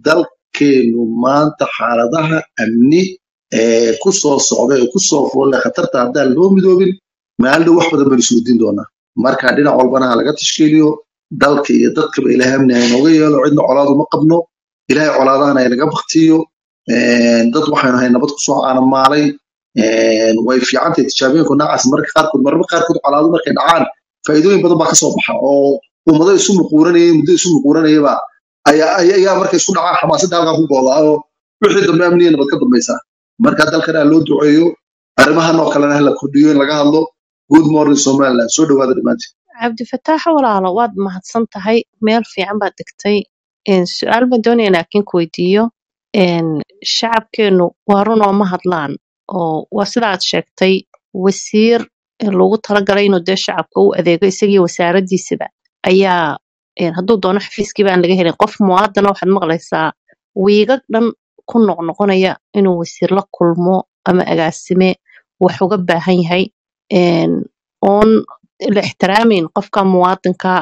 dalkeenu maanta xaaladaha amni ee ku soo socda ee ku soo foolle khatarta haddaan loo midoobin maalin dhow wax badan baynu isweydiin doonaa marka dhinac walbana ha laga tashkiiliyo dalka iyo dadkaba ilaahay amni ha inooga yeelo cidna colaadu ma qabno ilaahay colaadahana inaga baktiyo dad waxaynu ahay nabad kusoo aanamaalay way fiicantahay tijaabooyinka noocaas mararka qaarkood mararka qaarkood colaadu markay dhacaan faa'iidooyin badan baa kasoo baxa oo ummado isu muquuranayay muddo isu muquuranayaba ayaa ayaa markay isku dhacaan xamaasadda halkaa ku goodaa oo wixii dambe amniya nabad ka dambaysaa marka dalkan ha loo duceeyo arrimahan oo kalena ha la kordhiyo in laga hadlo good morning somaliland soo dhawaada dhammaantiin cabdifataax walaalo waad mahadsan tahay meel fiican baad degtay su-aal baan doonaya laakiin ku weydiiyo shacabkeenu waa run oo ma hadlaan oo waa sidaad sheegtay wasiir loogu talagalay inuu dee shacabka u adeego isagii wasaaraddiisaba ayaa hadduu doono xafiiskii baan laga helin qof muwaadana waxaad maqlaysaa wiigag dhan ku noqnoqonaya inuu wasiir la kulmo ama agaasime wax uga baahan yahay oon la ixtiraameyn qofka muwaadinka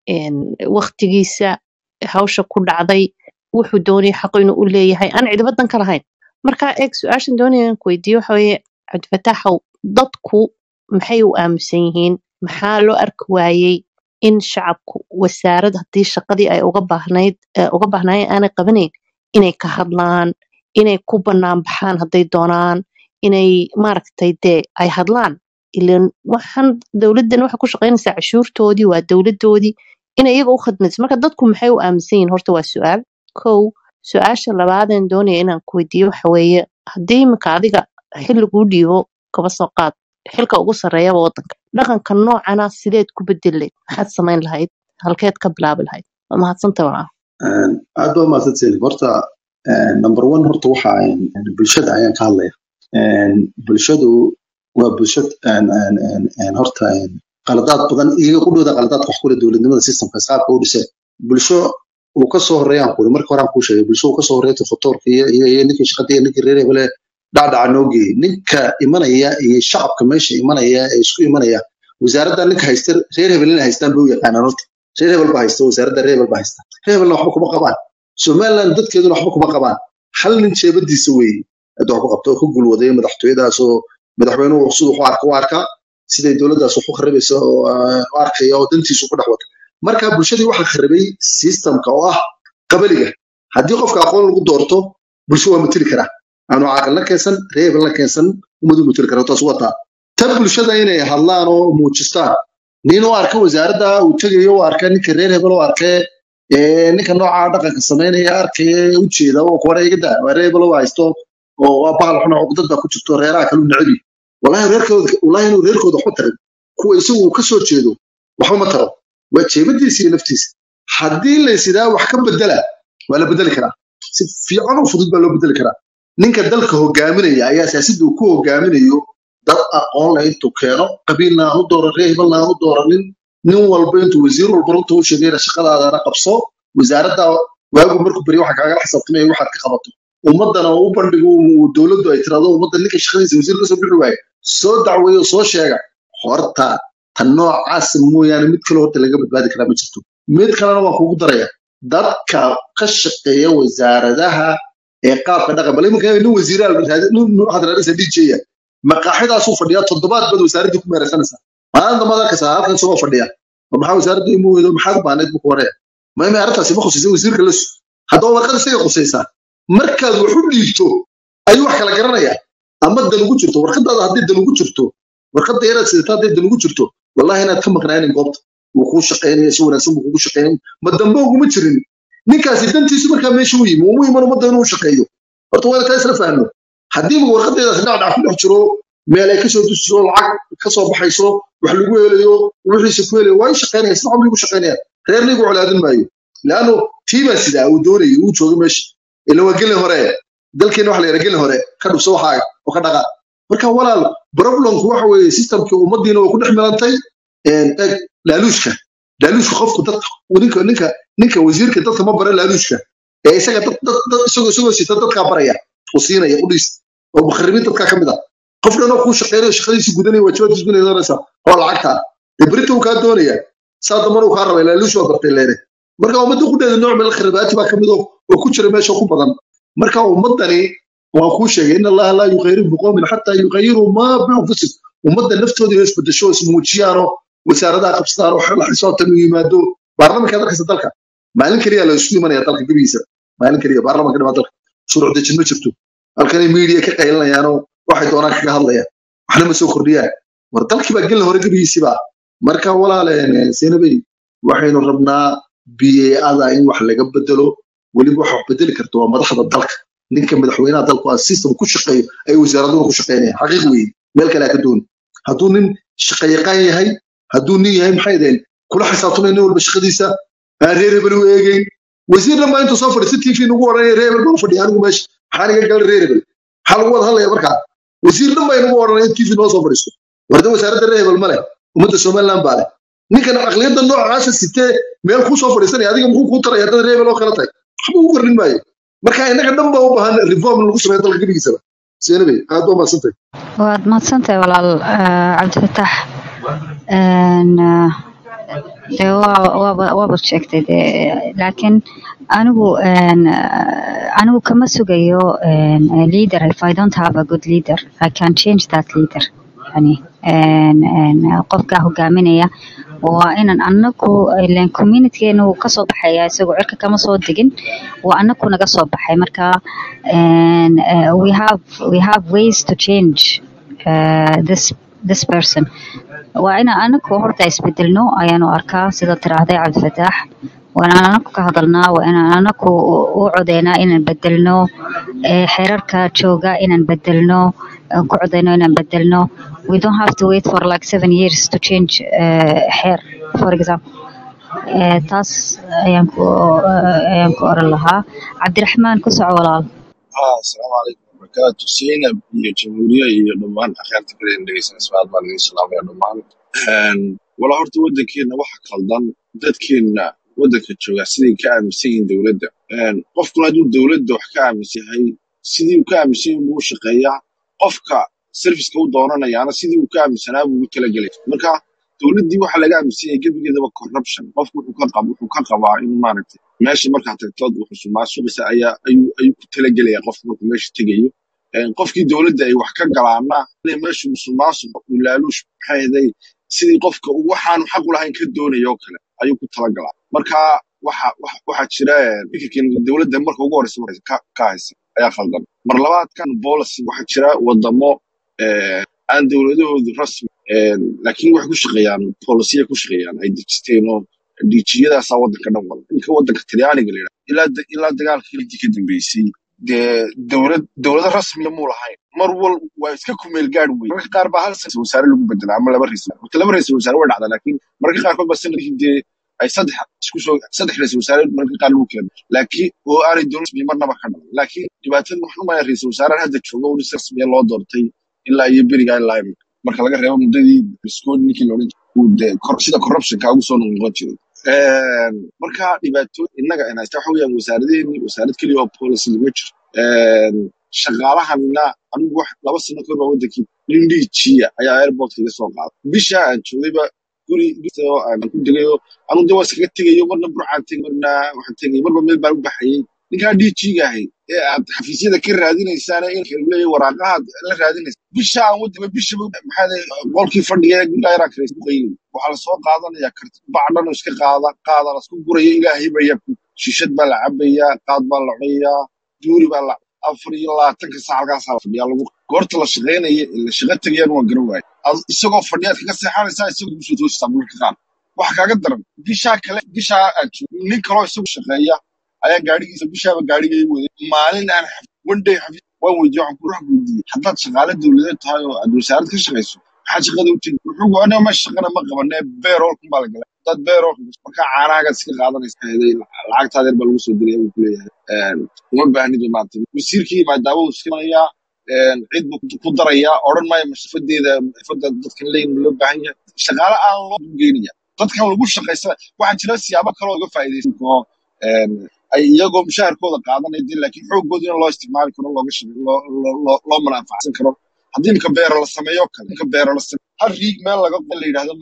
waktigiisa hawsha ku dhacday wuxuu doonaya xaq inuu u leeyahay aan cidibadan ka lahayn marka eeg su-aashan doonaya in ku weydiiyo waxa weeye cabdifataaxow dadku maxay u aaminsan yihiin maxaa loo arki waayey in shacabku wasaarad haddii shaqadii ay uga baahnayd uga baahnaayeen aanay qabanayn inay ka hadlaan inay ku bannaan baxaan hadday doonaan inay maaragtay dee ay hadlaan ilan waxaan dowladdan waxay ku shaqaynaysaa cashuurtoodii waa dowladdoodii inay iyaga u khidmayso marka dadku maxay u aaminsan yihiin horta waa su-aal kow su-aasha labaadeen doonaya inaan ku weydiiyo waxa weeye haddii iminka adiga xilliguu dhiibo kaba soo qaad xilka ugu sarreeyaba waddanka dhaqanka noocana sideed ku bedelayd maxaad samayn lahayd halkeed ka bilaabi lahayd waa mahadsanta walaa aad baa mahadsantiin horta number one horta waxa bulshada ayaan ka hadlaya bulshadu waa bulshad horta qaladaad badan iyaga qudhooda qaladaadka wax kule dowladnimada systemka qaabka u dhiseen bulsho uu ka soo horreeyaan kuli marka horaan kuu sheegay bulsho uu ka soo horreeyay fotoorka iyo iyo ninkii shaqada iyo ninkii reer hebele dhacdhaca noo geeyey ninka imanaya iyo shacabka meesha imanaya ee isku imanaya wasaaradda ninka haysta reer hebelina haystaan bay u yaqaanaan horta reer hebel ba haysta wasaaradda reer hebel ba haysta reer hebelna waxba kuma qabaan somaliland dadkeeduna waxba kuma qabaan hal nin jeebadiisa weeye hadda wax ku qabta oo ku gulwaday madaxtooyadaas oo madaxweynuhu siduu u arka u arkaa siday dowladdaas wax u kharibaysa oo u arkaya oo dantiisu ku dhex wata marka bulshadii waxaa kharibay systemka oo ah qabaliga haddii qofka aqoon lagu doorto bulsho waa matili karaa aanu caaqil la keensan reer hebel la keensan ummadu matili kara taas wataa tan bulshada inay hadlaan oo muujistaan nin u arka wasaaradda uu tegayo u arka ninka reer hebel u arkee ninka nooca dhaqanka samaynaya arkaya ujeeda oo kuwana iga daa waa reer hebel u haysto oo waa bahal xuna cuqdad baa ku jirto reeraha kalu necabi wallahi reerkooda wallahi inuu reerkooda waxba tarin kuwa isagu uu ka soo jeedo waxba ma taro waa jeebadiisa iyo naftiisa haddii laysidaa wax ka bedela waa la bedeli karaa si fiican oo fudud baa loo bedeli karaa ninka dalka hogaaminaya ayaa siyaasadda uu ku hogaaminayo dad aqoon leh intuu keeno qabiilna aan u dooran reer hebelna aan u dooranin nin walba intuu wasiir walba runta u sheegayna shaqadaadana qabso wasaaradda waagu markuu beri waxa kaagala xisaabtamaya waxaad ka qabato ummaddana u bandhigo dowladdu ay tirado ummadda ninka shaqadiisa wasiir kasoo bixi waaye soo dacweeyo soo sheega horta tan noocaas mooyaane mid kale horta laga badbaadi karaa ma jirto mid kalena waan kugu daraya dadka ka shaqeeya wasaaradaha ee qaabka dhaqan bal iminka nin wasiirahadraadisa djya maqaaxidaasuu fadhiyaa toddobaad baad wasaaraddii ku meeraysanaysaa maalinta maad arkaysaa halkan isagoo fadhiya maxaa wasaaradda imu weydo maxaad u baahnayd buu ku horaya maime arrintaasi ma khusaysa wasiirka lasu haddaba warqad isaga khusaysaa markaad wax u dhiibto ayuu wax kala garanayaa ama dan ugu jirto warqadaada haddii dan ugu jirto warqadda yaraad sidata hadday dan ugu jirto wallahi inaad ka maqnaanin goobta wuu kuu shaqaynaya si wanaagsan buu kugu shaqaynay ma dambe uguma jirin ninkaasi dantiisu markaa meesha u yimi umu iman ummadda inuu shaqeeyo horta waa taa isla fahno haddiiba warqadeedaas dhacdhac ku dhex jiro meel ay kasoo dusiso lacag kasoo baxayso wax lagu helayo wixiisa ku helayo waa i shaqaynaya sida cumrigu shaqaynaya reernigu colaadin maayo laanno tiibaa sidaa uu doonayay uu joogo meesha ila waa gelin hore dalkeena waxa la yidhaa gelin hore ka dhufso waxaaga oo ka dhaqa marka walaal problemku waxa weeye systemkii ummaddiina waa ku dhex milantay eg laaluushka laaluushka qofku dadka ninka ninka ninka wasiirka dadka ma bara laaluushka ee isaga dad dad dad isagoo isagoo sita dadkaa baraya oo siinaya u dhiis oo mukharibiin dadkaa ka mid ah qof dhanoo kuu shaqeynayo shaqadiisi gudanaya waajibaadkiis gudanaya doonaysa oo lacagta dee berita uu kaa doonaya saa dambana uu kaa rabay laaluush waa bartay leere marka ummadda qudheeda nooc meel khirabaati baa kamid oo oo ku jira meesha ku badan marka ummaddani waan kuu sheegay in allaha laa yukhayriru biqowmin xataa yukhayiruu maa bianfusihim ummadda naftooda inay isbedesho ismuujiyaanoo wasaaradaha qabsadaan oo la xisaabtan u yimaado baarlamanka dalkasta dalka maalin keliya la isu imanaya dalka gebigiisa maalin keliya baarlamanka dhimaa dalka shuruuc dejin ma jirto halkanay miidiya ka qaylinayaanoo waxay doonaan kaga hadlayaan waxna ma soo kordhiyaan war dalkii baa gelin hore gebigiisiba marka walaale seenabey waxaynu rabnaa ba-ada in wax laga bedelo weliba waxa wax bedeli karta waa madaxda dalka ninka madaxweynaha dalku a system ku shaqeeyo ay wasaaraduna ku shaqeynayaan xaqiiq weeye meel kale ka dooni hadduu nin shaqayaqaan yahay hadduu nin yahay maxay deen kula xisaabtamay nin walba shaqadiisa aan reer hebel u eegeyn wasiir dhan baa intuu soo fadhiista t v nagu odhanaya reer hebel baan fadhiya anigu meesha maxaa niga galay reer hebel maxaa lagu wada hadlaya markaa wasiir dhan baa inagu odhanaya in t v noo soo fadhiisto warda wasaaradda reer hebel ma leh ummadda somaliland baa leh ninkan aqliyadda noocaasa sitee meel kuu soo fadhiisanaya adiga muxuu kuu taraya haddana reer hebel oo kala tahay waxba ugu kordhin maayo marka innaga dhan baa u baahan reform lagu sameeyo dalka gebigiisaba seenabey aad baa mahadsantahay waad mahadsantahay walaal eh, cabdifataax Een, eh, dee waa- waaba waaba sheegtay dee laakiin anigu een, eh, anigu kama sugayo een, a leader if I don't have a good leader I can change that leader yani een, een, qofka hogaaminaya waa inaan anaku ileen communitygeena wuu kasoo baxaya isagoo cirka kama soo degin waa anaku naga soo baxay marka een, eh, we have we have ways to change uh, this this person waa inaan anaku horta isbedelno ayaanu arkaa sida tiraahday cabdifataax waa inaan anaku ka hadalnaa waa inaan anaku u codeynaa inaan bedelno eh, xeerarka jooga inaan bedelno aan ku codeyno inaan bedelno we don't have to wait for like seven years to change eh, xeer for example Eh, taas ayaan ku eh, ayaan ku oran lahaa cabdiraxmaan ku soco walaal haa asalaamu calaykum wabarakaatu zaynab iyo jamhuuriye iyo dhammaan akhyaarta kale in dhegeysan ismaad baan idin salaamaya dhammaan Een, walaa horta waddankeena waxa khaldan dadkeena waddanka jooga siday ka aaminsan yihiin dowladda Een, qofkuna hadduu dowladda wax ka aaminsan yahay sidii uu ka aaminsan yahay buu u shaqeeyaa qofka serviceka u doonanayaana sidii uu ka aaminsanaa buu ugu talagelay marka dowladdii waxa laga aaminsan yahay gebigeedaba corruption qofku wuxuu ka qab wuxuu ka qabaa in maaragtay meesha markaa tagtood wuxuu sumaasuqisa ayaa ayuu ayuu ku talagelaya qofku markuu meesha tegayo Een, qofkii dowladda ay wax ka galaana inay meeshu musuqmaasuqa uu laaluush maxay ahaday sidii qofka uu waxaanu xaq u lahayn ka doonayo oo kale ayuu ku talagalaa marka waxa waxa waxaa jira een, fikirkan dowladda marka ugu horeysa marka ka ka haysa ayaa khaldan mar labaadkan policy waxaa jira wadamo een, aan dowladahoodu rasmi een, laakiin waxay ku shaqeeyaan polisiya ku shaqeeyaan ay dejisteen oo diijiyadaasaa waddanka dhan wada ninka waddanka talyaaniga la yidhaha ilaa da- ilaa dagaalkii lidii ka dambeysay dee dowlad dowlado rasmiya muu lahayn mar wal waa iska kumeel gaad wey marka qaar baa hal ra'iisul wasaare lagu bedelaa ama laba ra'iisul horta laba ra'iisul wasaare way dhacdaa laakiin mararka qaarkood baa sanadkii dee ay saddex isku soo saddex ra'iisul wasaare mararka qaar lagu kala laakiin oo aanay dowlad rasmiya marnaba ka dhalan laakiin dhibaatada waxaan umaya ra'iisul wasaarahan hadda jooga oo si rasmiya loo doortay ilaa iyo berigaa ilaa imika marka laga reebo muddadii biskooni ninkii la odhan jiray uu dee kor- sida corruptionka ugu soo noqon jiray Een, marka dhibaato innaga in haysta waxa weeyaan wasaaradeeni wasaarad keliya oo policy ma jiro Een, shaqaalahanina anigu wax laba sano kahor baa wadankii nin dhiijiya ayaa airportka iga soo qaaday bisha aan joogayba guri oo aan ku degayo anigu de waa iskaga tegayo marna burcaan tegay marna waxaan tegay marba meel baan u baxayay ninkaa dhiijiga ahay ee aad xafiisyada ka raadinaysaana in leeyahay waraaqahaad la raadinaysa bisha aan wadaba bisha maxaa lay qolkii fadhiga ee guddaa yaraa kale isku qayli waxaa lasoo qaadanaya karti bacdhan oo iska qaada qaada lasku guraya ilaahay baya shishad baa la cabayaa qaad baa la cunayaa duuri baa la afar iyo labaatanka saac halkaasaa la fadhiyaa lagu goorta la shaqaynaya la shaqo tegayaan waa garan waaye Ad- isagoo fadhiyaad kaga seexanaysaa isagoo kusoo toosisaa marka qaar waxa kaaga daran bishaa kale bishaa aad joogto nin kaloo isagu shaqeeya ayaa gaadhigiisa bishaaba gaadhigay waday maalin aan xaf- one day xafiis waan weydiiyey waxaan ku ruux weydiiyey haddaad shaqaale dowladeed tahay oo aad wasaarad ka shaqayso maxaa shaqada u tegi wuxuu gu aniga ma shaqana ma qabanee beeroolkun baa la galay dad beerool markaa caanaagaad iska qaadanaysa heday lacagtaada yar baa lagu soo diraya buu kuleeyahay Een, uma baahnid maanta wasiirkii maadaama uu iska imanayaa een, cid buu ku darayaa odhan maayo mashafadeeda xirfada dadkan leeyin ma loo baahan yahay shaqaale aan loo geynaya dadkan lagu shaqaysa waxaa jira siyaabo kaloo uga faa'iidaysan karo een, ay iyagoo mushaharkooda qaadanaya dee laakiin xoogooda in loo isticmaali karo looga shaqe loo loo loo loo manfaacsan karo haddii imika beero la sameeyo kale imika beero la sameeyo hal riig meel laga qo la yidhaahdo maaragtay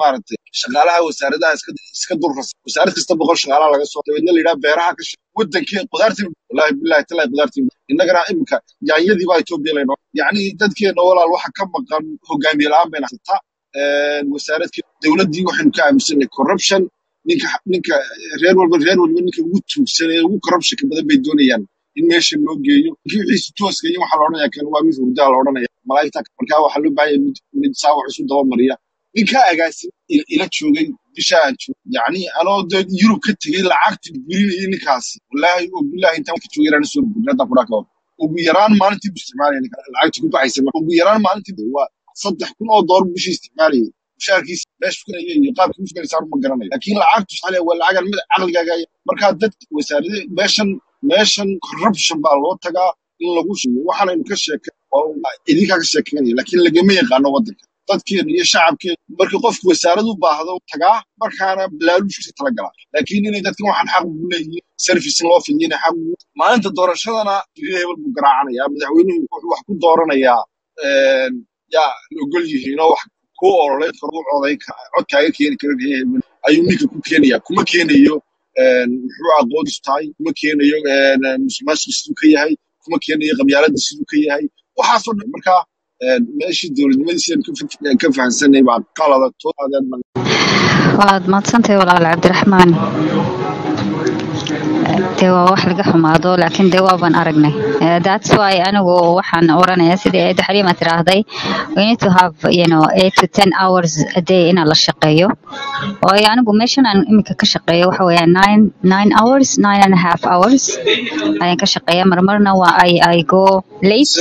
shaqaalaha wasaaradaha iska iska durras wasaarad kasta boqol shaqaalaha laga soo dabeedna la yidhaha beeraha ka shaqe wadankii qudaartii wallaahi billahi tallahi qudaartii innagana imika yaanyadii baa etoobiya laynoo yacni dadkeena walaal waxa ka maqan hogaamiye la-aan bayna haysata wasaaradkii dowladdii waxaynu ka aaminsanay corruption ninka ninka reer walba reer walba ninka ugu tuugsan ee ugu corruptionka badan bay doonayaan in meesha loo geeyo ninkii wixiisa tooska iyo waxaa la odhanaya kan waa mid hurdaa la odhanaya malaa'igta markaa waxaa loo baahan yahay mid mid saa wax isu dabamariya ninkaa agaasin il- ila joogay bisha aan joog yacni anoo dee yurub ka tegey lacagti burinayay ninkaasi wallaahi oo bilaahi intaan ka joogay inaan soo burin hadda kudhaa kabar ugu yaraan maalintii buu isticmaalaya ninka lacagti ku baxaysa ma- ugu yaraan maalintii waa saddex kun oo doolar bishii isticmaalayay mushaarkiisa meesha fukanaya iyo qaabkii ufukanaysa ma garanayo laakiin lacagtu saxale waa lacagan mid caqligaaga ay- markaa dad wasaarade meeshan meeshan corruption baa loo tagaa in lagu sheego waxaanaynu ka sheekay oo idinkaa ka sheekeynaya laakiin lagama yaqaano waddanka dadkeenu iyo shacabkeenu markii qofku wasaarad u baahdo tagaa markaana balaaluushkiisa tala galaa laakiin inay dadkan waxaan xaq ugu leeyihiin service in loo fidiyana xaq ugu maalinta doorashadana jiri hebel buu garaacanayaa madaxweynuhu wuxuu wax ku dooranayaa een, yaa la ogol yihiin oo wax ku ololeyn karo u codayn kara codkaaga keeni kara reer hebel ayuu ninka ku keenaya kuma keenayo een, muxuu aqoonis tahay kuma keenayo een, musuqmaasuq siduu ka yahay kuma keenayo qabyaalada siduu ka yahay waxaasoo dhan marka een, meeshii dowladnimadiisa ka fa- ka fahansanay baa qalada toodaadeen waad mahadsantahay walaal cabdiraxmaan dee waa wax laga xumaado laakiin dee waaban aragnay Eh, that's why anigu waxaan oranaya sidii eeda xaliima tiraahday we need to have you know eight to ten hours a day inaan la shaqeeyo waayo anigu meeshan aan imika ka shaqeeyo waxa weeyaa nine nine hours nine and a half hours ayaan ka shaqeeya marmarna waa I, I go late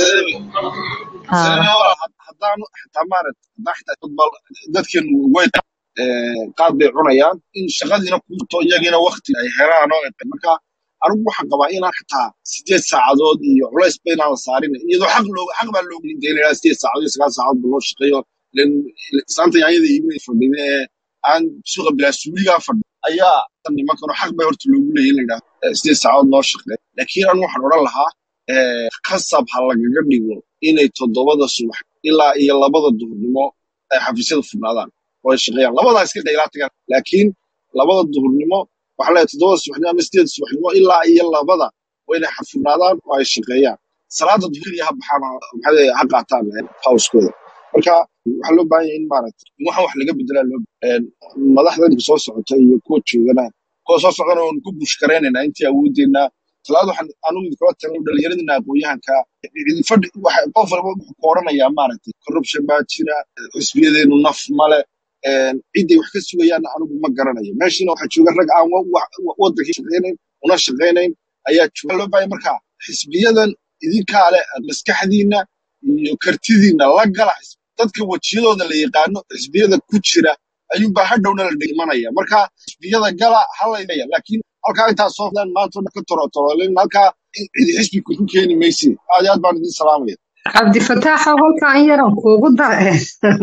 uh, haddaanu xitaa maarat haddaa xitaa football dadkan way eh, qaad bay cunayaan in shaqadiina kuto iyagiina wakti ay helaan oo ay- marka anigu waxaan qabaa inaan xitaa sideed saacadood iyo culays ba inaan la saarin iyadoo xaq loo xaq baa loo gelin dee ilaa sideed saacadood iyo sagaal saacadood ba loo shaqeeyo len saanta yaanyada iibinay fadhida ee aan suuqa bilaa suuligaa fadhi ayaa nimankan xaq bay horta loogu leeyahay in la yidhaahdo eh, sideed saacadood noo shaqeey laakiin anigu waxaan odhan lahaa eh, khasab ha lagaga dhigo inay toddobada subax ilaa iyo labada duhurnimo ay xafiisyada furnaadaan oo ay shaqeeyaan labadaa iska qaylaa tagaan laakiin labada duhurnimo waxaa leeyahay toddobada subaxnimo ama sideed subaxnimo ilaa iyo labada waa inay xa- furnaadaan oo ay shaqeeyaan salaada duhuriya ha baxaan ha- maxaa leeyahay ha qaataan hawskooda marka waxaa loo baahan yahay in maaragtay in waxaan wax laga bedelaa loo een, madaxda imika soo socota iyo kuwa joogana kuwa soo socdana oon ku bushkaraynaynaa intii awoodeena talaada waxaan anugu idinkula talin dhalinyaradina aqoon-yahanka idin fadhi waxa qof walba wuxuu ku oranayaa maaragtay corruption baa jira xisbiyadeenu naf male een, ciday wax ka sugayaan anigu ma garanayo meeshiina waxaa jooga rag aan wa- wa- wa- wadankii shaqaynayn una shaqaynayn ayaa jooga loo baahay marka xisbiyadan idinkaa leh maskaxdiina iyo kartidiina la gala xisbi- dadka wajiyadooda la yaqaano xisbiyada ku jira ayuunbaa hadhowna la dhimanaya marka xisbiyada gala halayaya laakiin halkaa intaa soo fadaan maanta oo dhan ka torotorolen halkaa cidi xisbi ku keeni maysid aad iyo aad baan idin salaamaya cabdifataaxo halkaa in yaran kuugu dare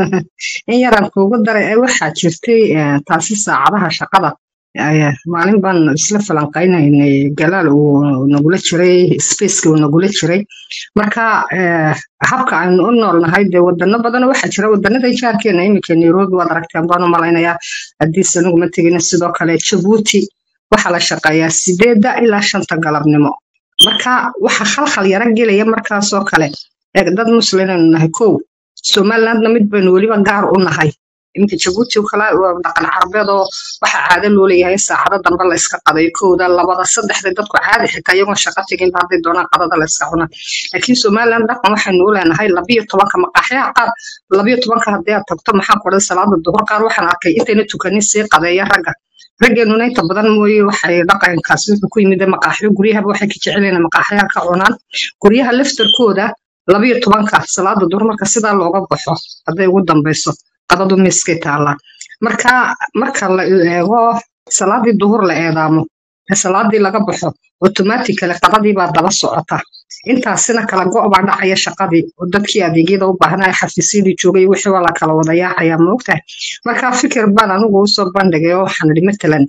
in yaran kuugu dare ee waxaa jirtay eh, taasi saacadaha shaqada Eh, maalin baan isla falanqaynaynay galaal uu nagula jiray spaceki uu nagula jiray marka eh, habka aynu u noolnahay dee wadano badan waxaa jira wadanada jaarkeena iminka nairobi waad aragteen baan u malaynayaa hadiise anigu ma tegina sidoo kale jabuuti waxaa la shaqeeyaa sideeda ilaa shanta galabnimo marka waxa khalkhal yara gelaya markaasoo kale ee dad muslimaynu nahay kow somalilandna mid baynu weliba gaar u nahay iminka jabuuti oo kale waa dhaqan carabeed oo waxaa caado loo leeyahay in saacado dambe la iska qadayo kowda labada saddexda dadku caadi xitaa iyagoon shaqo tegin ba hadday doonaan qadada la iska cunaa laakiin somaliland dhaqan waxaynu u leenahay labiyo tobanka maqaaxyaha qaar labiyo tobanka haddii aad tagto maxaan ku odhan salaada duhur qaar waxaan arkay intayna tukanin sii qadeeya ragga raggeenuna inta badan mooye waxay dhaqankaasi wuxuu ku yimid maqaaxyo guryahaba waxay ka jecelyihiin maqaaxyaha ka cunaan guryaha laftarkooda labiyo tobanka salaada duhur marka sidaa looga baxo hadday ugu dambeyso qadadu miiskay taallaa marka marka la eego salaadii duhur la eedaamo ee salaadii laga baxo automatically qadadii baa daba socota intaasina kala go' baa dhacaya shaqadii oo dadkii adeegyada u baahnaa xafiisyadii joogay wixii waa la kala wada yaacayaa maogtahay marka fikir baan anigu usoo bandhigay oo waxaan idhi matalan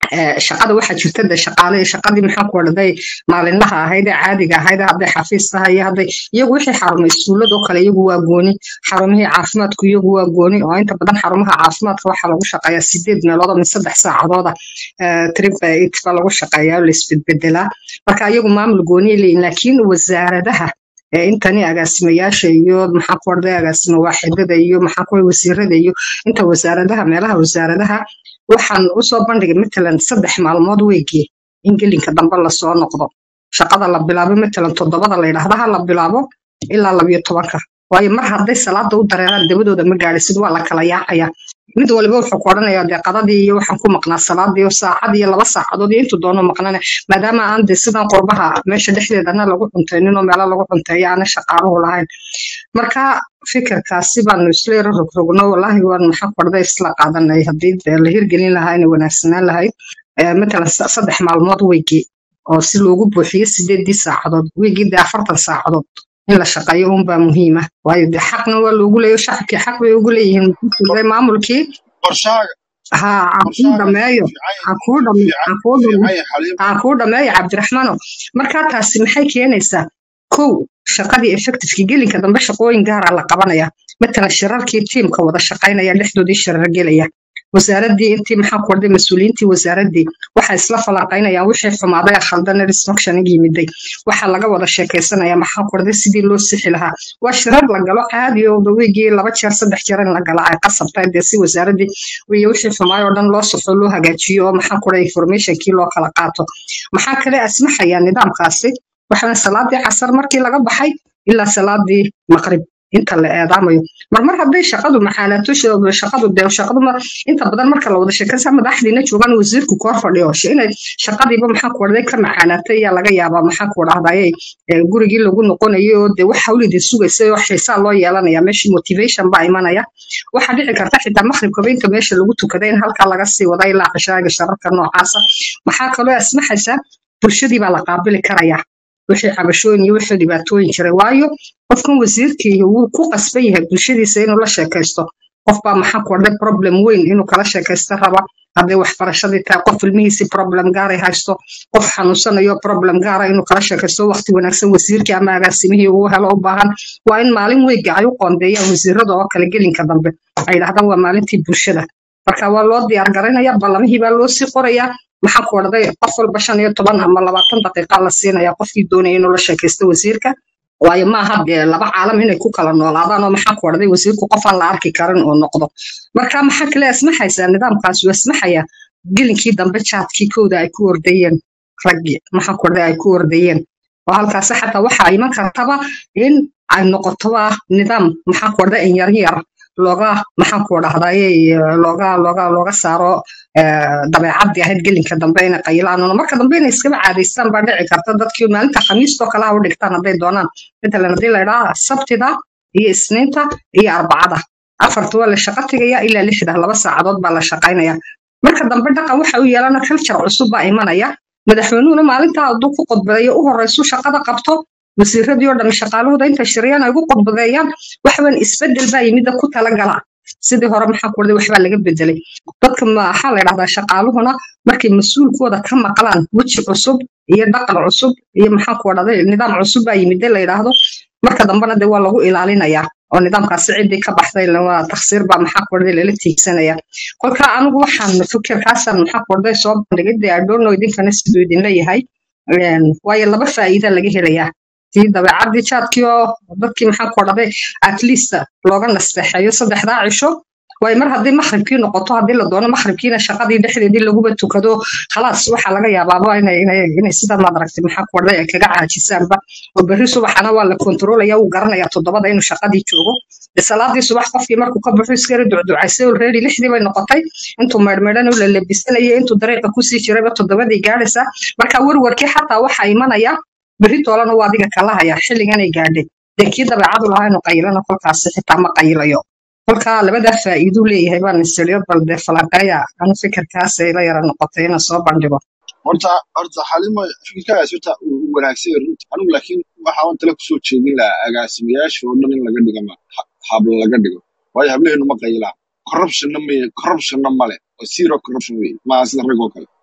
ee, shaqada waxaa jirta de shaqaale shaqadii maxaa ku odhaday maalinlaha ahayd ee caadiga ahayd hadday xafiis tahay iyo hadday iyagu wixii xarumay iskuuladoo kale iyagu waa gooni xarumihii caafimaadku iyagu waa gooni oo inta badan xarumaha caafimaadka waxaa lagu shaqeeyaa sideed meelood ama saddex saacadooda trip by eight baa lagu shaqeeyaa oo la isbedbedelaa marka iyagu maamul gooniya leeyihin laakiin wasaaradaha ee intani agaasimayaasha iyo maxaa ku orday agaasimo waaxidada iyo maxaa ku wasiirada iyo inta wasaaradaha meelaha wasaaradaha waxaan usoo bandhigay matalan saddex maalmood weygii in gelinka dambe lasoo noqdo shaqada la bilaabo matalan toddobada la yidhaahda ha la bilaabo ilaa labayo tobanka waayo mar hadday salaada u dareeraan dabadooda ma gaadhisid waa la kala yaacaya mid waliba wuxuu ku odhanayaa dee qadadii iyo waxaan ku maqnaa salaadii iyo saacad iyo laba saacadood iyo intuu doono maqnane maadaama aan de sidan qurbaha meesha dhexdeedana lagu cuntayninoo meelo lagu cunteeyo aana shaqaaluhu lahayn marka fikirkaasi baanu isla yaro rogrogno walaahi waan maxaa korda isla qaadanay haddii dee la hirgelin lahaa inay wanaagsanaan lahayd Eh, matalan sa- saddex maalmood weygii oo si loogu buuxiyo sideedii saacadood weygii dee afartan saacadood in la shaqeeyo unbaa muhiima waayo dee xaqna waa loogu leeyo shacabkii xaq bay ugu leeyihiin Muxuu maamulkii qorshaaga ha ha kuu qorshaaga dhameeyo fiican ha kuu dhame fiican ha kuu dhame fiican xaliim ha kuu dhameeyo cabdiraxmaano marka taasi maxay keenaysaa kow shaqadii effectivekii gelinka dambe shaqooyin gaara la qabanaya matalan shirarkii tiimka wada shaqaynaya dhexdoodii shirar gelaya wasaaradii intii maxaa ku orday mas-uuliyiintii wasaaradii waxaa isla falanqaynayaan wixii xumaaday ee khaldan ee dysfunctioning yimiday waxaa laga wada sheekaysanaya maxaa ku orday sidii loo sixi lahaa waa shirar la galo caadi oo weygii laba jeer saddex jeer in la gala ay qasab tahay dee si wasaaradii iyo wixii xumaay oo dhan loo saxo loo hagaajiyo oo maxaa ku orday informationkii loo kala qaato maxaa kale asmaxaya nidaamkaasi waxaa salaadii casar markii laga baxay ilaa salaadii maqrib inta la eedaamayo marmar hadday shaqadu maxaalato sh- shaqadu dee shaqadu ma inta badan marka la wada sheekaysa madaxdiina joogaan wasiirku koor fadhiyo sh- inay shaqadiiba maxaa ku orday ka maxaalaatay ayaa laga yaabaa maxaa ku dhahdaye gurigii lagu noqonayo oo dee wax hawlidii sugaysay oo xiisaa loo yeelanaya meeshii motivation baa imanaya waxaa dhici karta xitaa maqribkaba inta meesha lagu tukaday in halkaa laga sii wada ilaa cishaaga shararka noocaasa maxaa kaloo asmaxaysaa bulshadii baa la qaabili karayaa wixii cabashooyin iyo wixii dhibaatooyin jiray waayo qofkan wasiirkii wuu ku qasban yahay bulshadiisa inuu la sheekaysto qof baa maxaa ku orday problem weyn inuu kala sheekaysto raba hadday waxbarashadii tahay qof ilmihiisii problem gaaray haysto qof xanuunsanayo problem gaara inuu kala sheekaysto waqti wanaagsan wasiirkii ama agaasimihii uu helo u baahan waa in maalin weyga ay u qoondeeyaan wasiirada oo kale gelinka dambe ay yidhahdaan waa maalintii bulshada marka waa loo diyaar garaynaya ballamihii baa loo sii qorayaa maxaa ku orday qof walba shan iyo toban ama labaatan daqiiqa la siinaya qofkii doonaya inuu la sheekaysto wasiirka waayo maaha dee laba caalam inay ku kala noolaadaan oo maxaa ku orday wasiirku qof aan la arki karin oo noqdo marka maxaa kale asmaxaysaa nidaamkaas uu asmaxaya gelinkii dambe jaadkii kooda ay ku ordayeen raggii maxaa ku orday ay ku ordayeen oo halkaasi xataa waxaa iman kartaba in ay noqotoba nidaam maxaa ku orday in yar yar looga maxaan ku dhahdaye looga looga looga saaro eh, dabeecadii ahayd gelinka dambe inay qayilaan oo marka dambe inay iskaba caadaystaan baa dhici karta dadkii maalinta khamiistoo kale ha u dhigtaan hadday doonaan matalan haddii la idhaha sabtida iyo isniinta iyo arbacada afarta waa la shaqo tegaya ilaa lixda laba saacadood baa la shaqaynaya marka dambe dhaqan waxa u yeelana culture cusub baa imanaya madaxweynuhuna maalintaa hadduu ku qodbadeeyo u horeysu shaqada qabto wasiiradii oo dhan shaqaalahooda inta shiriyaan ay ugu qodbadeeyaan waxban isbedel baa yimida ku talagala sidii hore maxaa ku orday waxbaa laga bedelay dadka maxaa la dhahdaa shaqaaluhuna markay mas-uulkooda ka maqlaan weji cusub iyo dhaqan cusub iyo maxaa ku dhahday nidaam cusub baa yimide la yidhaahdo marka dambena de waa lagu ilaalinayaa oo nidaamkaasi ciddii ka baxday la- waa taksiir baa maxaa ku orday lala tiigsanaya kolka anigu waxaan fikirkaasaan maxaa ku orday soo bandhigay dee adoono idinkana siduu idinla yahay Een, waayo laba faa'iida laga helayaa tii dabeecadii jaadkii oo dadkii maxaa ku dhahday at least looga nasteexeeyo saddexdaa cisho waayo mar haddii maqribkii noqoto haddii la doono maqribkiina shaqadii dhexdeedii laguba tukado khalaas waxaa laga yaabaaba inay inay inay sidaa maad aragtay maxaa ku dhahday ay kaga caajisaanba oo berri subaxana waa la kontroolaya wuu garanaya toddobada inuu shaqadii joogo de salaadii subax qofkii markuu ka baxo iska yara ducducaysay already lixdii bay noqotay intuu maydhmaydhan u lalabisanayay intuu dariiqa kusii jirayba toddobadii gaadhaysaa marka werwarkii xataa waxaa imanaya berri toolana waa adiga kala haya xilliganay gaadhay dee kii dabeecadu lahaa inuu qayilana kolkaasi xitaa ma qayilayo kolka labadaa faa'iiduu leeyahay baan isiriyo bal dee falanqeeya anu fikirkaasay la yara noqotay inaan soo bandhigo horta horta xalimo fikirkaas horta wuu wanaagsan yahay runta anigu laakiin waxa aan tale kusoo jeedin lahaa agaasimayaasha oo dhan in laga dhigo ma ha- habla laga dhigo waayo hablaheenu ma qayilaan corruptionna ma corruptionna male oo zero corruption wey maaha sida rag oo kale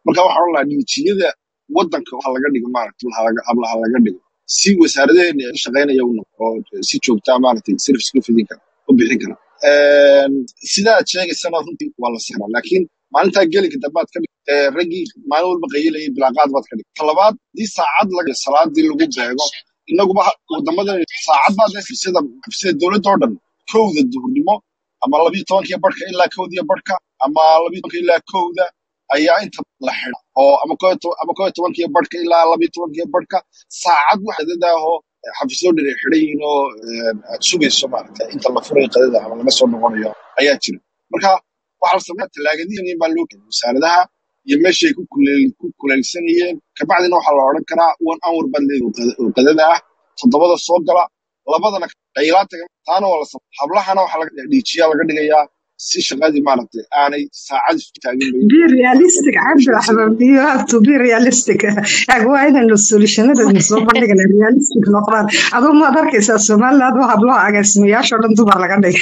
marka waxaan oran lahaa dhiijiyada wadanka waxa laga dhigo maaragtay hablaha laga dhigo si wasaaradaheena ay u shaqaynaya u noqo oo si joogtaa maaragtay service ku fidin kara u bixin kara sidaa aad sheegaysana runtii waa la sixraa laakiin maalintaa gelinka dambaad ka dhig ee raggii maalin walba qayilayay bilaaqaad baad ka dhig talabaad haddii saacad laga salaadii lagu beego inaguba ha- wadamadan saacad baad leh sida sida dowladda oo dhan kowda duhurnimo ama labiyo tobankiyo barhka ilaa kowdiyo barhka ama labiyo tobanka ilaa kowda ayaa inta la xidha oo ama koo iyo toban- ama koo iyo tobankiyo barhka ilaa labiyo tobankiyo barhka saacad waxa dadaahoo xafiisyo dhan ay xidhan yihiin oo eh, aad sugayso maaragta inta la furayo qadada ama laga soo noqonayo ayaa jira marka waxaa la sameeya talaagadiin baa loo keenay wasaaradaha iyo meeshay ku kuleel- ku kuleelsanayeen kabacdina waxaa la odhan karaa one hour baad leedahay oo qada- oo qadada ah toddobada soo gala labadana qaylaata taana waa la samey hablahana waxaa laga dhiijiyaa laga dhigayaa si shaqadii maaragtay aanay saacad isku taagin bay be realistic cabdiraxmaan you have to be realistic ag waa inaynu solutionadaynu soo bandhigana realistic noqdaan aduu maad arkaysaa somaliland waa hablaha agaasimayaasha oo dhan dumar laga dhigay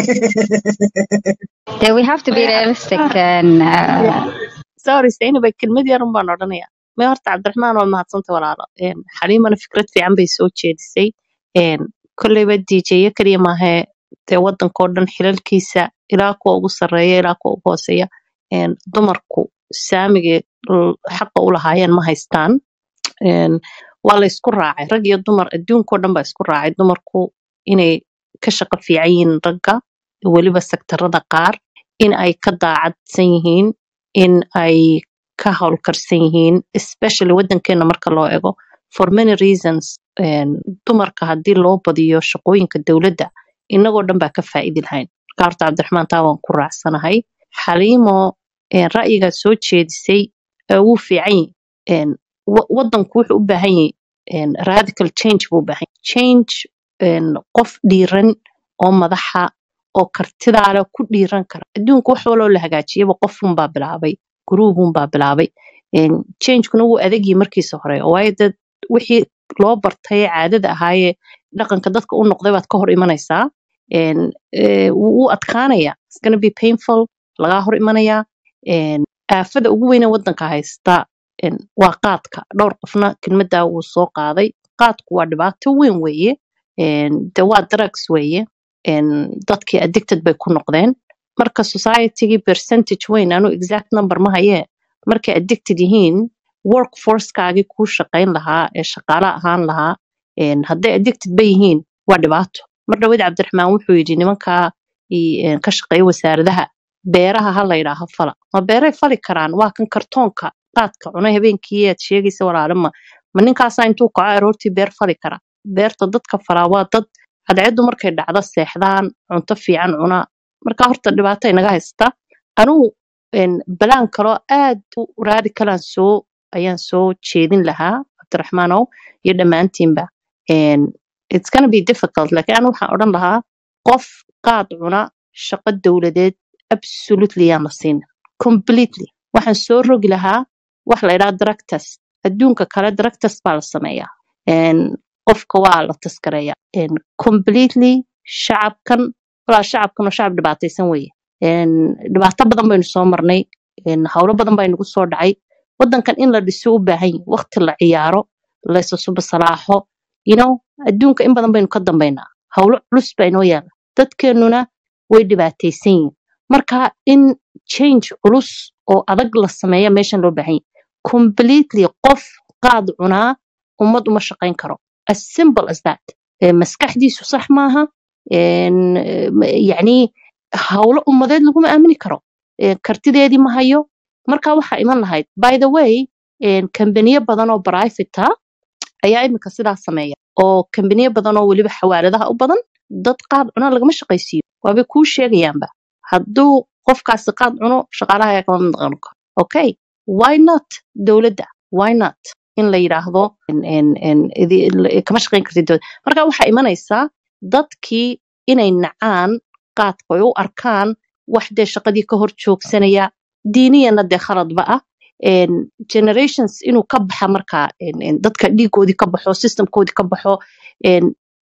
Yeah, we have to be realistic and uh, sorry Zainab kelmad yar un baan odhanaya may horta cabdiraxmaan waa mahadsanta walaalo Een, xaliimana fikrad fiican bay soo jeedisay Een, kolleyba dj kaliya maahee dee wadankoo dhan xilalkiisa ilaa kuwa ugu sarreeya ilaa kuwa ugu hooseeya Een, dumarku saamigay l- xaqa u lahaayeen ma haystaan Een, waa la isku raacay rag iyo dumar adduunkoo dhan baa isku raacay dumarku inay ka shaqo fiican yihiin ragga weliba sektarada qaar in ay ka daacadsan yihiin in ay ka howlkarsan yihiin especially wadankeena marka loo ego for many reasons een, dumarka haddii loo badiyo shaqooyinka dowladda inagoo dhan baa ka faa'iidi lahayn marka horta cabdiraxmaan taa waan ku raacsanahay xaliimo een, ra'yigaa soo jeedisay ee wuu fiican yahay Een, wa- wadanku wuxuu u baahan yahay een, radical change buu u baahan yahay change een, qof dhiiran oo madaxa oo kartidaa leh ku dhiiran kara adduunka wax waloo la hagaajiyaba qofunbaa bilaabay guruubunbaa bilaabay Een, changekuna wuu adagyi markiisa hore waayo dad wixii loo bartay caadada ahaayee dhaqanka dadka u noqday baad ka hor imanaysaa Een, ee, wuu wuu adkaanaya It's gonna be painful lagaa hor imanayaa Een, aafada ugu weyne wadanka haysta een, waa qaadka dhowr qofna kelmaddaa wuu soo qaaday qaadku waa dhibaato weyn weeye Een, de waa drugs weeye Een, dadkii addicted bay ku noqdeen marka societygii percentage weyn anu exact number ma hayee markay addicted yihiin workforcekaagii kuu shaqayn lahaa ee shaqaale ahaan lahaa een, hadday addicted ba yihiin waa dhibaato mar dhaweyd cabdiraxmaan wuxuu yidhi nimankaa i- een, ka shaqeeya wasaaradaha beeraha ha la yidhaaho fala ma beeray fali karaan waa kan kartoonka qaadka cunay habeenkii aad sheegaysa walaale ma ma ninkaasaa intuu kaco aroortii beer fali kara beerta dadka falaa waa dad cadceedu markay dhacdo seexdaan cunto fiican cuna marka horta dhibaato inaga haysta anugu een, balaan kaloo aad u raadikalaan soo ayaan soo jeedin lahaa cabdiraxmaanow iyo dhammaantiinba Een, it's gonna be difficult laakiin anu waxaan odhan lahaa qof qaad cuna shaqo dowladeed absolutely yaan la siin completely waxaan soo rogi lahaa wax la idhaha drug test adduunka kale drug test baa la sameeyaa Een, qofka waa la taskareeya Een, completely shacabkan walaa shacabkan waa shacab dhibaataysan weeye Een, dhibaato badan baynu soo marnay Een, howlo badan baa inagu soo dhacay wadankan in la dhiso u baahan yahay waqti la ciyaaro la isusuba salaaxo you know adduunka in badan baynu ka dambaynaa howlo culus baa inoo yaala dadkeenuna way dhibaataysan yihiin marka in change culus oo adag la sameeya meeshan loo baahan yahay completely qof qaad cunaa ummad uma shaqayn karo as simple as that Eh, maskaxdiisu sax maaha Een, eh, ma- yacni howlo ummadeed laguma aamini karo Eh, kartideedii ma hayo marka waxaa iman lahayd by the way een, kambaniyo badan oo private ah ayaa imika sidaas sameeya oo kambaniyo badan oo weliba xawaaladaha u badan dad qaad cuna lagama shaqaysiiyo waabay kuu sheegayaanba hadduu qofkaasi qaad cuno shaqaalaha ayaa kama mid noqon karo okay why not dowladda why not in la yidhaahdo en- en- en, idi- l- kama shaqayn kartid dowladda marka waxaa imanaysaa dadkii inay nacaan qaadka ay u arkaan wax dee shaqadii ka hor joogsanaya diiniyana dee khaladba ah En, generations inuu ka baxa markaa en- en, dadka dhiigoodii ka baxo systemkoodii ka baxo en,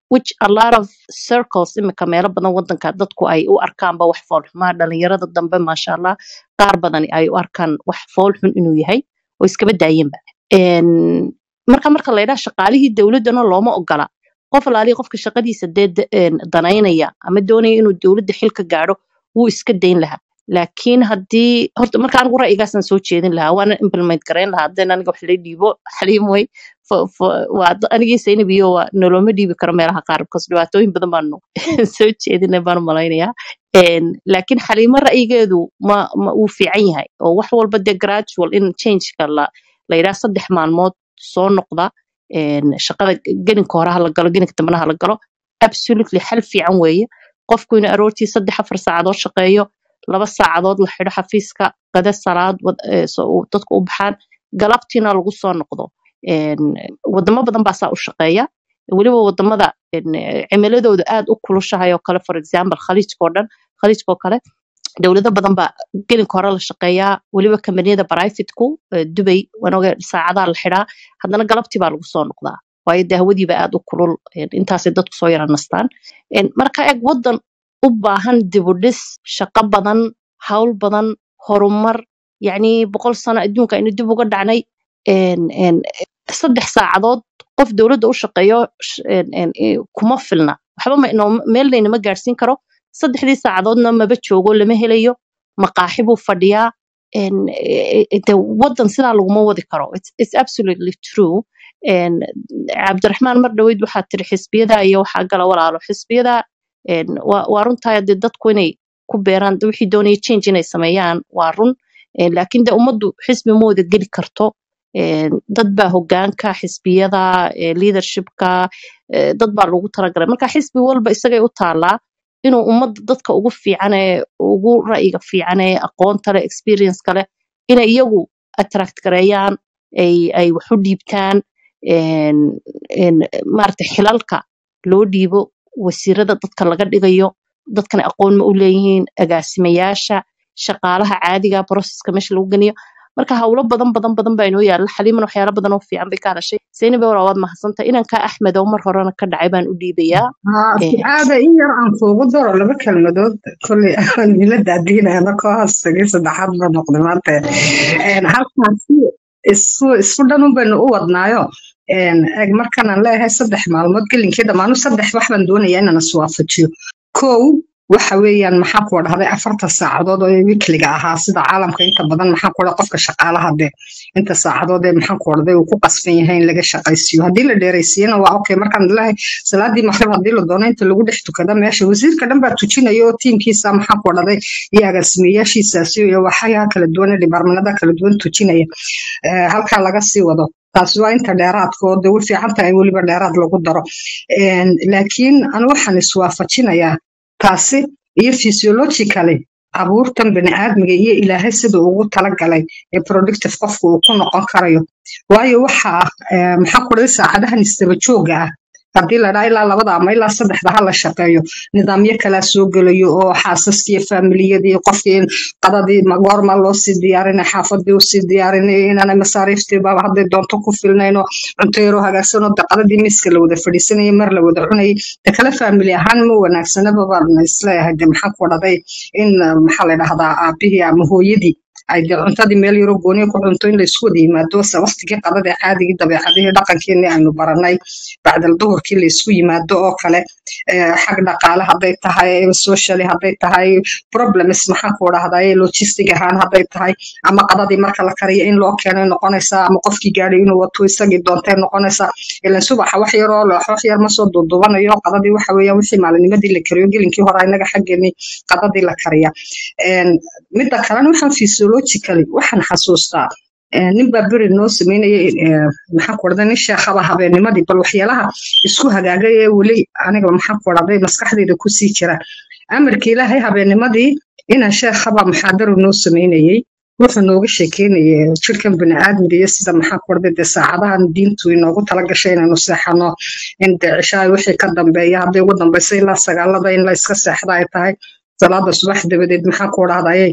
which a lot of circles imika meelo badan wadanka dadku ay u arkaanba wax foolxumaa dhalinyarada dambe maasha allah qaar badan ay u arkaan wax foolxun inuu yahay oo iskaba daayeenba Een, marka marka la yidhaha shaqaalihii dowladana looma ogola qof alaalihi qofka shaqadiisa dee da- een, danaynaya ama doonaya inuu dowladda xil ka gaadho wuu iska dayn lahaa laakiin haddii horta marka anigu ra'yigaasaan soo jeedin lahaa waana implement garayn lahaa haddeen aniga wax la dhiibo xaliim way fo- fo- waa da- anigii saynab iyo waa noloma dhiibi karo meelaha qaar because dhibaatooyin badan baanu soo jeedinay baan u malaynayaa Een, laakiin xaliimo ra'yigeedu ma ma uu fiican yahay oo wax walba dee gradual in changeka la la yidhaha saddex maalmood soo noqda een, shaqada gelinka hore ha la galo gelinka dambena ha la galo absolutely xal fiican weeye qofku inuu aroortii saddex afar saacadood shaqeeyo laba saacadood la xidho xafiiska qada salaad wad- ee, so uu dadku u baxaan galabtiina lagu soo noqdo Een, wadamo badan baa saa u shaqeeya weliba wadamada een, eh, cimiladooda aad u kulushahay oo kale for example khaliijka oo dhan khaliijka oo kale dowlado badan baa gelinka hore la shaqeeyaa weliba kambaniyada brivateku dubay wanoga saacadaha la xidhaa haddana galabtii baa lagu soo noqdaa waayo dee hawadiiba aad u kulul een, intaasay dadku soo yara nastaan Een, marka eg wadan u baahan dibudhis shaqo badan hawl badan horumar yacni boqol sano adduunka aynu dib uga dhacnay een, een, saddex saacadood qof dowladda u shaqeeyo sh- een, een, eh, kuma filna waxba ma inoo meel laynama gaadhsiin karo saddexdii saacadoodna maba joogo lama helayo maqaaxi buu fadhiyaa een, eh, eh, dee wadan sidaa laguma wadi karo it's, it's absolutely true Een, cabdiraxmaan mar dhaweyd waxaa tiri xisbiyada iyo waxaa gala walaalo xisbiyada een, waa waa runtahay dee dadku inay ku beeraan de wixii doonaya change inay sameeyaan waa run Een, laakiin de ummaddu xisbi ma wada geli karto Een, dad baa hogaanka xisbiyada ee, leadershipka ee, dad baa lagu talagalay marka xisbi walba isagay u taalaa inuu ummadda dadka ugu fiican ee ugu ra'yiga fiican ee aqoonta leh experience leh inay iyagu attract gareeyaan ay ay wax u dhiibtaan een een maaragtay xilalka loo dhiibo wasiirada dadka laga dhigayo dadkana aqoon ma u leeyihiin agaasimayaasha shaqaalaha caadiga processka meesha lagu geliyo marka hawlo badan badan badan baa inoo yaalla xaliimana waxyaalo badan oo fiican bay ka hadashay sayniba walaa waad mahadsantahay inanka axmed oo mar horena ka dhacay baan u dhiibayaa haa Een, ducaada in yar aan kuugu daro laba kelmadood kolley aan ila daadiinayana koo haastagay saddexaad ba noqday maanta Een, halkaasi isu isku dhan un baynu u wadnaayo Een, eg markanaan leeyahay saddex maalmood gelinkii dhammaanu saddex wax baan doonayaa inaan iswaafajiyo kow waxa weeyaan maxaa ku dhahday afarta saacadood oo wikliga ahaa sida caalamka inta badan maxaa ku dhahday qofka shaqaalaha dee inta saacadood ee maxaa ku dhahday uu ku qasban yahay in laga shaqaysiiyo haddii la dheeraysiiyana waa okay markaan leeyahay salaadii maqrib haddii la doono inta lagu dhex tukada meesha wasiirka dhan baa tujinaya oo tiimkiisa maxaa ku dhahday iyo agaasimayaashiisaasi iyo waxyaha kala duwan ee dhibaarmanada kala duwan tujinaya Eh, halkaa laga sii wado taasi waa inta dheeraadka oo de way fiican tahay in weliba dheeraad lagu daro Een, laakiin anu waxaan iswaafajinayaa taasi iyo physiologically abuurtan bani'aadmiga iyo ilaahay sida ugu talagalay ee productive qofku uu ku noqon karayo waayo waxa eh, maxaa ku dhahday saacadahan isdaba jooga ah haddii la dhaha ilaa labada ama ilaa saddexda ha la shaqeeyo nidaamyo kalaa soo gelayo oo xaasaskii familiyadii qofkii qadadii ma- goorma loo sii diyaarinay xaafadii usii diyaarinay inaanay masaariiftiiba hadday doonto ku filnayn oo cunto yaroo hagaagsan oo de qadadii miiska la wada fadhiisanayay mar la wada cunayay de kale family ahaan ma wanaagsanaba baan isleeyahay de maxaa ku dhahday in eh, maxaa la dhahdaa aabihii ama hooyadii ay de cuntadii meel yaroo gooniya ku cunto in laysku wada yimaado se waqtigii qadada ee caadigii dabeecadihii dhaqankeennii aynu baranay bacdal duhurkii laysku yimaado oo kale eh, xag dhaqaale hadday tahay socially hadday tahay problems maxaa ku dhahday logistic ahaan hadday tahay ama qadadii marka la kariyo in loo keenay noqonaysaa ama qofkii gaadhay inuu wato isagii doontay noqonaysaa ilan subaxa wax yaroo wax yar ma soo duudubanayo qadadii waxa weeyaan wixii maalinimadii la kariyo gelinkii hore inaga xaggeenii qadadii la kariya Een, midda kalena waxaan physiologically waxaan xasuustaa eh, nin baa beri noo sameynayay eh, maxaa ku dhahday nin sheekhaba habeennimadii bal waxyaalaha isku hagaagay ee weli aniga maxaa ku dhahday maskaxdayda kusii jira amarkii ilaahay habeennimadii inaan sheekhaba muxaadaro noo sameynayay wuxuu nooga sheekeynayay jirkan bini'aadmiga iyo sida maxaa ku dhahday dee saacadahan diintu inoogu talagashay inaynu seexano in dee cishaay wixii ka dambeeya hadday ugu dambaysa ilaa sagaalada in la iska seexda ay tahay salaada subax dabadeed maxaa ku dhahday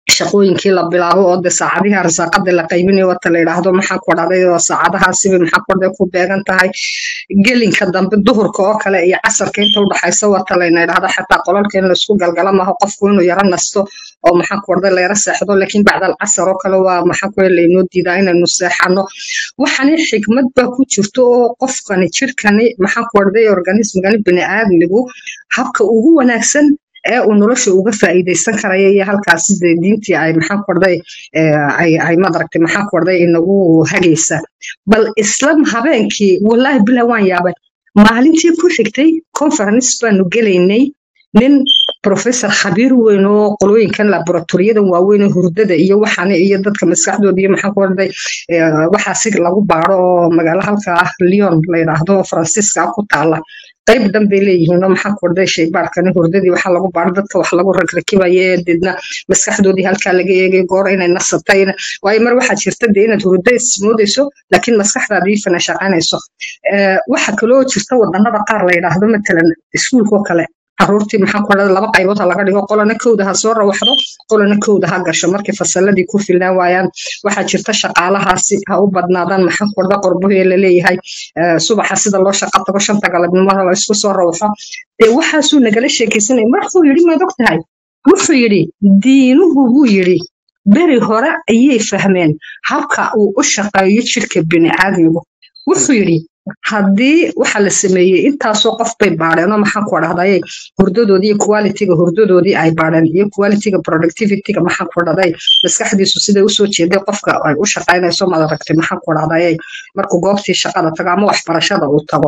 shaqooyinkii la bilaabo oo de saacadihi arsaaqada la qaybinayo wata la yidhaahdo maxaa ku dhacday oo saacadahaasiba maxaa ku dhacday ku beegan tahay gelinka dambe duhurka oo kale iyo casarka inta udhaxaysa wata layna yidhaahdo xataa qolalka in laisku galgala maaho qofku inuu yaro nasto oo maxaa ku dhacday layara seexdo laakiin bacda alcasar oo kale waa maxaa ku laynoo diidaa inaynu seexano waxani xikmad baa ku jirto oo qofkani jirkani maxaa ku dhacday organismgani bini'aadmigu habka ugu wanaagsan ee uu nolosha uga faa'iidaysan karaya iyo halkaasi dee diintii ay maxaa ku dhacday ay ay madaragtay maxaa ku dhacday inagu hagaysa bal islam habeenkii wallaahi bilaa waan yaabay maalintii ku xigtay conference baanu gelaynay nin professor khabiir weyn oo qolooyinkan laboratoriyadan waaweyn ee hurdada iyo waxaan iyo dadka maskaxdooda iyo maxaa ku dhacday waxaasi lagu baaro oo magaalo halka ah lyon la yidhaahdo faransiiska ku taala qayb dhan bay leeyihiin oo maxaa ku dhacday shaybaarkani hurdadii waxaa lagu baaro dadka wax lagu ragrakibayo ee deedna maskaxdoodii halkaa laga eegay goor inay nasatay waayo mar waxaa jirta dee inaad hurdo ismoodayso laakiin maskaxdaadii fana shaqaynayso waxa kaloo jirta wadanada qaar la yidhaahdo matalan iskuulkoo kale caruurtii maxaa ku dhacday laba qaybood ha laga dhigo qolana kowda ha soo rawaxdo qolana kowda ha gasho markay fasaladii ku filnaan waayaan waxaa jirta shaqaalahaasi ha u badnaadaan maxaa ku dhacday qorbohee laleeyahay subaxa sida loo shaqa tago shanta galabnimada la isku soo rawaxo dee waxaasuu nagala sheekaysanaya markuu yidhi maad og tahay wuxuu yidhi diinuhu buu yidhi beri hore ayay fahmeen habka uu u shaqeeyo jirka bini'aadmigu wuxuu yidhi haddii waxa la sameeyey intaasoo qof bay baadheen oo maxaa ku dhahday hurdadoodii iyo qualityga hurdadoodii ay baadheen iyo qualityga productivityga maxaa ku dhahday maskaxdiisu siday usoo jeeday qofka ay u shaqaynayso maad aragtay maxaa ku dhahday markuu goobtii shaqada tago ama waxbarashada uu tago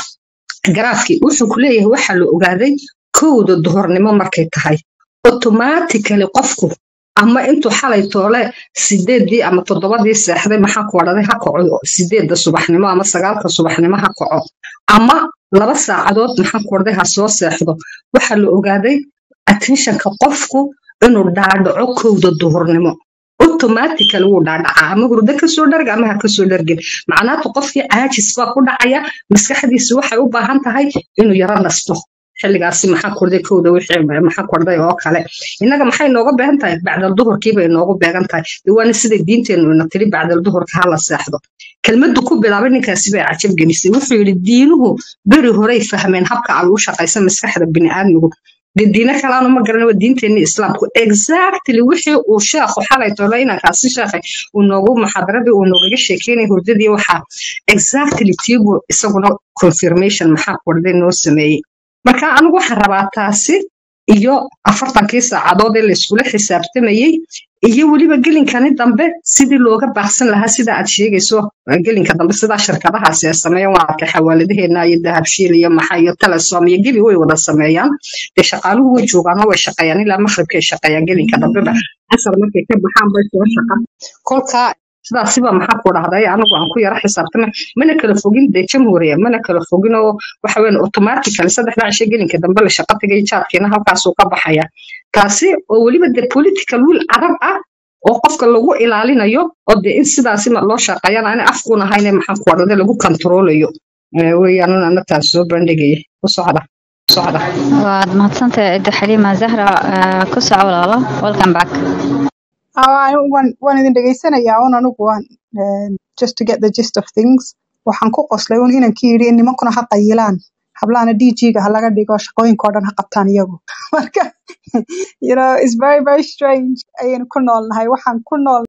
garaafkii wuxuu ku leeyahay waxaa la ogaaday kowda duhornimo markay tahay automatically qofku ama intuu xalay toole sideedii ama toddobadii seexday maxaa ku odhaday ha kaco sideedda subaxnimo ama sagaalka subaxnimo ha kaco ama laba saacadood maxaa ku odhaday ha soo seexdo waxaa la ogaaday attentionka qofku inuu dhaadhaco kowda duhurnimo automatically wuu dhaadhacaa ama hurdo kasoo dharga ama ha kasoo dhargin macnaatu qofkii caajis baa ku dhacaya maskaxdiisi waxay u baahan tahay inuu yaro nasto xilligaasi maxaa kordhay kowda wixii maxaa kordhay oo kale innaga maxay nooga beegan tahay bacdal duhurkii bay noogu beegan tahay dee waana sida diinteennu ina tiri bacdal duhurka ha la seexdo kelmaddu ku bilaabay ninkaasi bay cajab gelisay wuxuu yidhi diinuhu beri horey fahmeen habka aan u shaqaysa maskaxda bini'aadmigu dee diino kalaanu ma garanay waa diinteenni islaamku exactly wixii uu sheekhu xalay tole inankaasi sheekhay uu noogu muxaadaradii uu noogaga sheekeynay hurdadii waxaa exactly tiibu isaguna confirmation maxaa kordhay noo sameeyey marka anigu waxaan rabaa taasi iyo afartankii saacadood ee layskula xisaabtamayey iyo weliba gelinkani dambe sidii looga baaqsan lahaa sida aad sheegayso gelinka dambe sidaa shirkadahaasi ay sameeyaan waa arkay xawaaladaheena iyo dahabshiil iyo maxa iyo telesom iyo gebi way wada sameeyaan dee shaqaaluhu way joogaan oo way shaqeeyaan ilaa maqribkay shaqeeyaan gelinka dambeba casar markay ka baxaan bay soo shaqa kolkaa sidaasiba maxaa ku dhahday anigu aan ku yara xisaabtamay mana kala fogin dee jamhuuriya mana kala fogin oo waxa weyn automatically saddexda cisho gelinka dambe la shaqo tagay jaadkiina halkaasuu ka baxaya taasi oo weliba dee political will arab ah oo qofka lagu ilaalinayo oo dee in sidaasi loo shaqeeyana ana afkuun ahayne maxaa ku dhahday lagu controlayo weeyaan ana taas soo bandhigaya ku socda socda waad mahadsantahay cidda xaliima zahra ah, ku soco walaalo welcome back Ah, waan waan idin dhegaysanayaa un anigu waan eh, just to get the gist of things waxaan ku qoslay un inankii yidhi in nimankuna ha qayilaan hablahana dg-ga ha laga dhigo shaqooyinkao dhan ha qabtaan iyagu marka you know it's very very strange ayaynu ku noolnahay waxaan ku nool